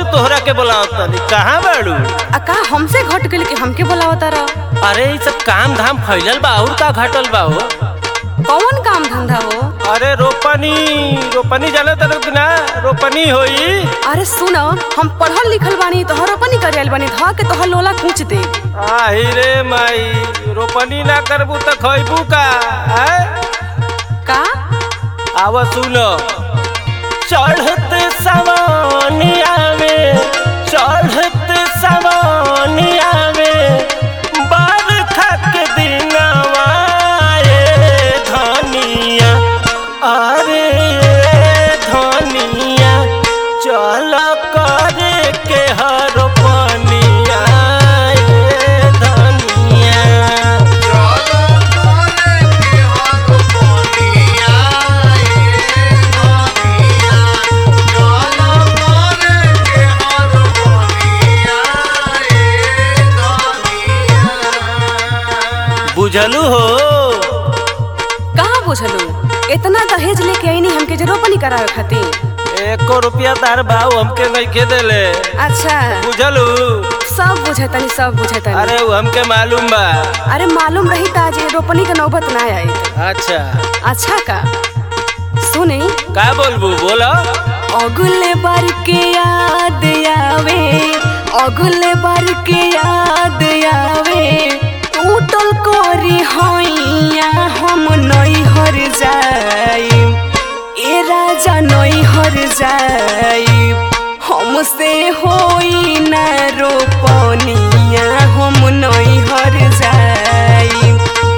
तोहरा के बोलावत तनी कहाँ बाड़ू आ का हमसे घट गइल कि हमके बोलावता रह अरे ई सब काम धाम फैलल बा और का घटल बा हो कौन काम धंधा हो अरे रोपनी रोपनी जाने तरह कि ना रोपनी होई अरे सुन हम पढ़ल लिखल बानी तोहर अपन करे आइल बानी ध के तोहर लोला कूच दे आही रे माई रोपनी ना करबू त खइबू का हैं? का आव सुन चढ़त सवानिया में चढ़त सवानिया में बरखा के दिनवा ए धनिया अरे धनिया चल करे के हर पनिया ए धनिया बुझलू हो कहाँ बुझलू इतना दहेज लेके आईनी हमके जरूर अपनी करावे खातिर एको रुपया तार भाव हमके नहीं के देले अच्छा बुझलू सब बुझतनी सब बुझतनी अरे वो हमके मालूम बा अरे मालूम रही त आज ये रोपनी के नौबत ना आई अच्छा अच्छा का सुनी का बोलबू बोलो अगले बार के याद आवे अगले बार के याद आवे टूटल करी हैया हम नई हर जाई ए राजा नई हर जाई हमसे होई ना रोपनिया हम नई हर जाई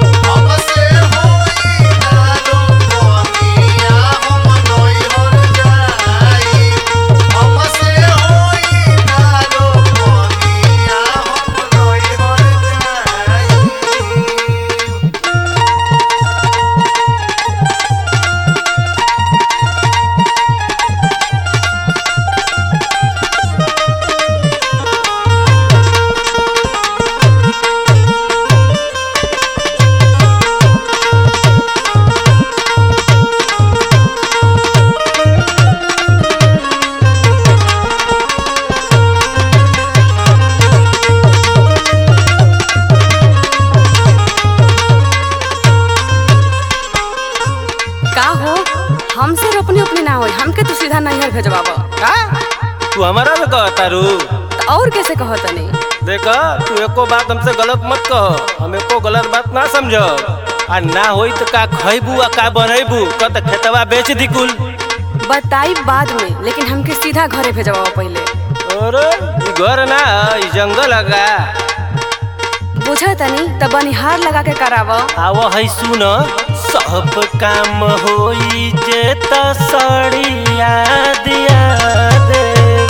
का हो हमसे रोपनी उपनी ना होई हमके तू सीधा नैहर भेजवाब का तू हमारा में कह तारू तो और कैसे कहो तनी देखो तू एको बात हमसे गलत मत कह हम एको गलत बात ना समझो आ ना होई तो का खइबू आ का बनैबू क त खेतवा बेच दी कुल बताई बाद में लेकिन हमके सीधा घरे भेजवाब पहले अरे ई घर ना ह, ई जंगल लगा बुझा तनी त बनिहार लगा के कराव आव है सुन सब काम होई जे त सड़िया दिया दे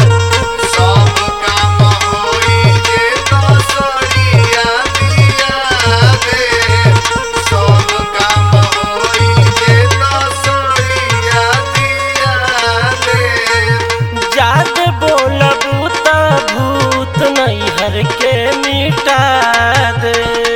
जाद बोलबू त भूत नैहर के मिटा दे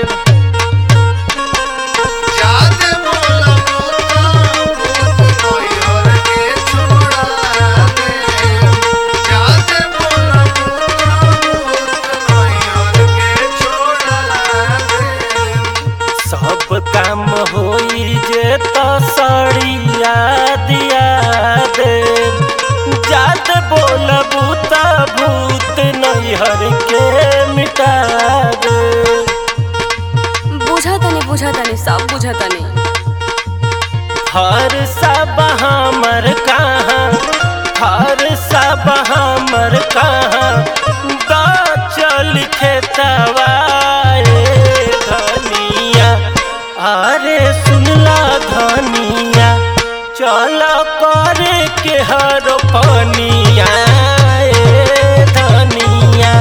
सब काम होई जे त सड़िया दिया दे जाद बोलबू त भूत नैहर के मिटा दे बुझा तनी बुझा तनी सब बुझा तनी हर सब हमर कहाँ हर सब हमर कहाँ दा चल खेतवा ए धनिया अरे सुनला धनिया चल करे के हर पनिया ए धनिया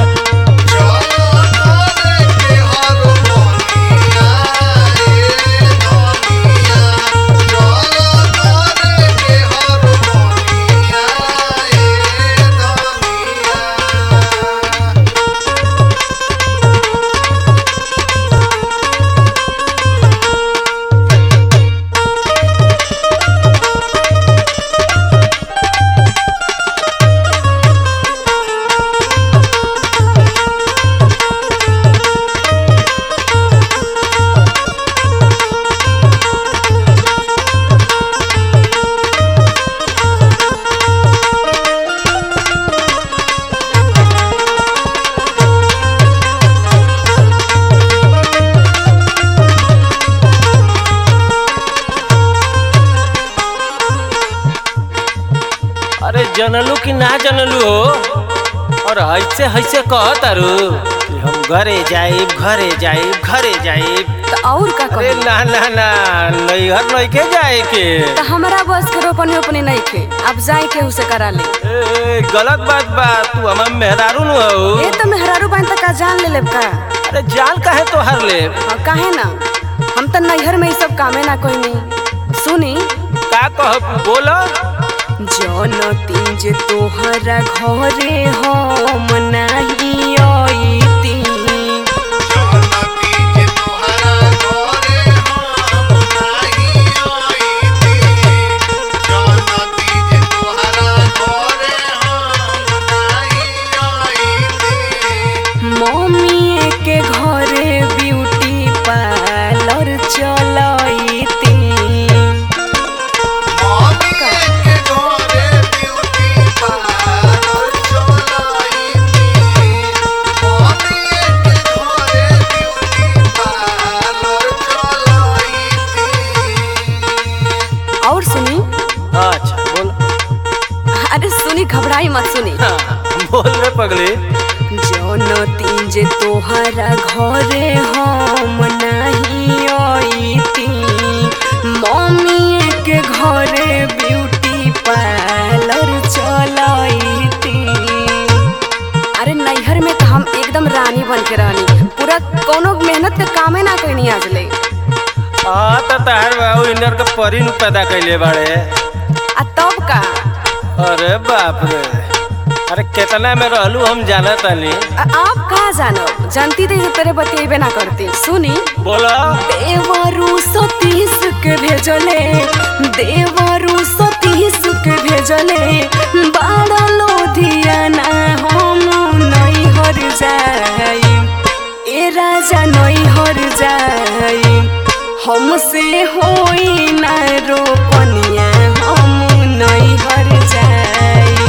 जनलू कि ना जनलू हो और ऐसे ऐसे कह तारू कि हम घरे जाइब घरे जाइब घरे जाइब तो और का अरे कही ना ना ना नैहर नहीं के जाए के तो हमारा बस के रोपनी ओपनी नहीं खे अब जाए के उसे करा ले ए, गलत बात बा तू हमार मेहरारू नु हो ये तो मेहरारू बहन तक का जान ले लेब का अरे जान काहे तो हर ले और काहे ना हम तो नैहर में ये सब कामे ना कोई नहीं सुनी का कह बोलो जौन तीज तोहरा घरे हम नाही अइती मम्मी के घरे ब्यूटी पार्लर चलैती और सुनी अच्छा बोल अरे सुनी घबराई मत सुनी हाँ, बोल रे पगली जौन तीज तोहरा घरे हम नाही अइती मम्मी के घरे ब्यूटी पार्लर चलैती अरे नैहर में तो हम एकदम रानी बन के रहनी पूरा कोनो मेहनत के कामे ना करनी आज ले हाँ तो तार बाबू इनर के परी नु पैदा कैले बाड़े आ तब का अरे बाप रे अरे कितना में रहलू हम जाना तानी आ- आप कहा जानो जानती थी तेरे बतेबे ना करती सुनी बोला देवरू सतीश के भेजले देवरू सतीश के भेजले बाड़ा लोधियाना हम नहीं हर जाई ए राजा नहीं हर जाई हमसे होई ना रोपनिया हम नहीं हर जाई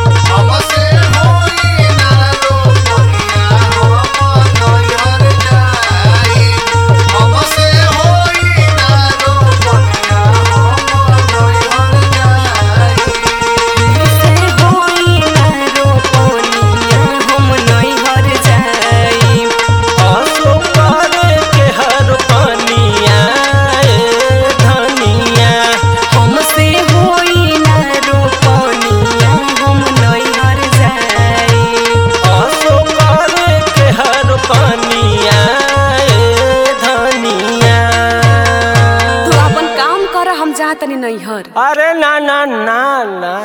हमसे होई ना रोपनिया हम नहीं हर जाई आसो पारे के हर पानिया ए धनिया हमसे होई ना रोपनिया हम नहीं हर जाई आसो पारे के हर पानिया ए धनिया तू अपन काम कर हम जा तनी नहीं हर अरे ना ना ना ना